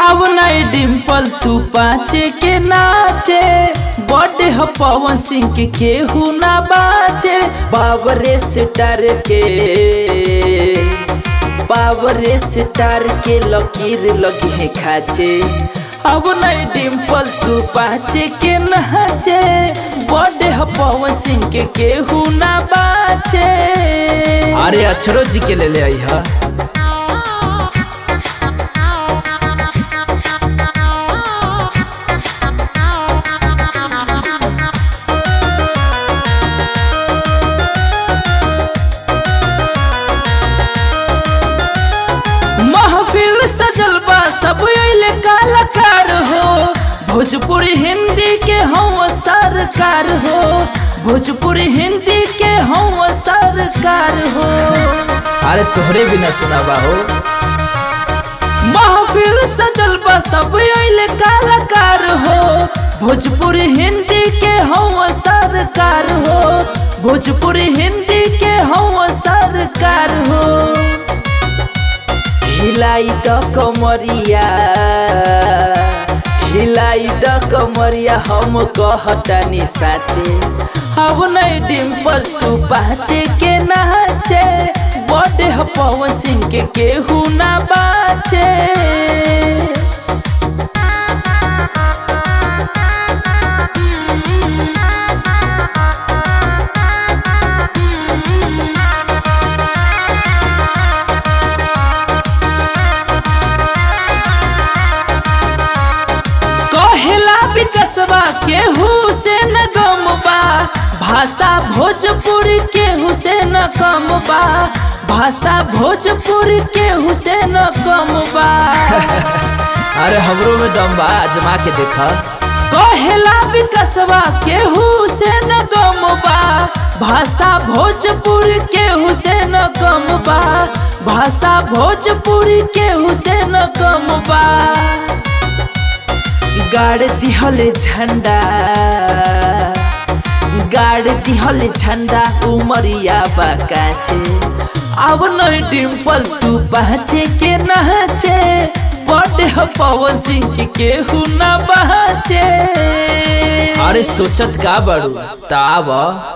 अब नहीं डिम्पल तू पाचे के नाचे बर्थडे ह पवन सिंह के केहू ना बाचे बाबरे से डर के बाबरे से डर के लकीर लगी है खाचे अब नहीं डिम्पल तू पाचे के नाचे बर्थडे ह पवन सिंह के केहू ना बाचे अरे अक्षरो जी के ले ले आई हा महफिल सजल बा सब अइले कलाकार हो भोजपुरी हिंदी के हम सरकार हो भोजपुरी हिंदी के हम सरकार हो अरे तोहरे बिना सुनाबा हो महफिल सजल बा सब अइले कलाकार हो भोजपुरी हिंदी के हम सरकार हो भोजपुरी हिंदी के हम सरकार हो हिलाई द कमरिया हिलाई द कमरिया हम कहतानी साचे अब नहीं डिम्पल तू पाचे के नाचे बर्थडे ह पवन सिंह के केहू ना बाचे कहेला विकसबा केहू से न गम बा भाषा भोजपुरी केहू से न कम बा भाषा भोजपुरी केहू से न कम बा अरे हमरो में दम बा आजमा के देखा कहेला विकसबा केहू से न गम बा भाषा भोजपुरी केहू से न कम बा भाषा भोजपुरी केहू से न कम बा गाड़ दिहले झंडा गाड़ दिहले झंडा उमरिया बाकाचे अब नहीं डिम्पल तू पहचे के नहचे बर्थडे ह पवन सिंह के केहू ना बहचे अरे सोचत का बड़ू ताब